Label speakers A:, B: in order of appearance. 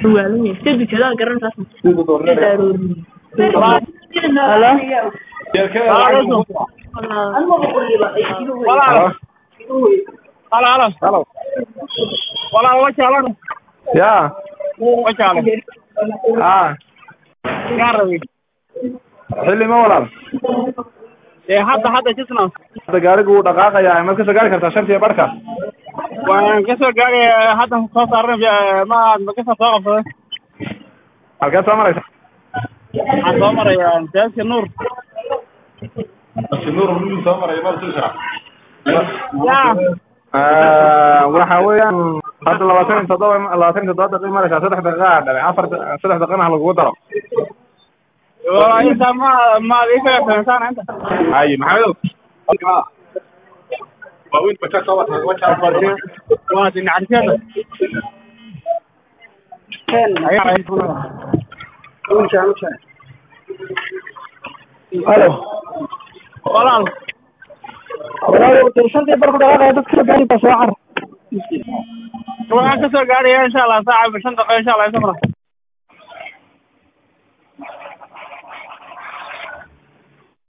A: waalan yahay sida dukadaa garanaysaas
B: halo halo
C: halo
B: walaal wajaalo
C: ya
B: wajaalo
C: ha
B: gaarawi
C: xilli ma walaal
B: ee hadda hadda jisna
C: hadda gaarigu wuu dhaqaaqayaa maad kasoo gaari kartaa shantiya barhka
B: waan kasoo gaadhay hadda soo saaran ma makasa soo qabsaday
C: halkeed soo maraysa
B: waxaan soo maraya jaaska nuur
C: nuur soo maray
B: ya
C: waxa weeyaan hadda labaatan iyo toddoba labaatan iyo toddoba daqiiq maraysaa saddex daqiiqa dhalay afar saddex daqiiqana ha lagugu daro
B: inta ma ma iga fahamsaan inta
C: haye maxamedow waaweyn baja soo wata waja
B: waa dinacarsiyada
D: halo
B: walaal
D: walaal shantii barku dhaqaaqaya dadka soo gaari baa soo car
B: waxaan kasoo gaadhaya insha allah saaca shan daqiiqo insha allah isaguna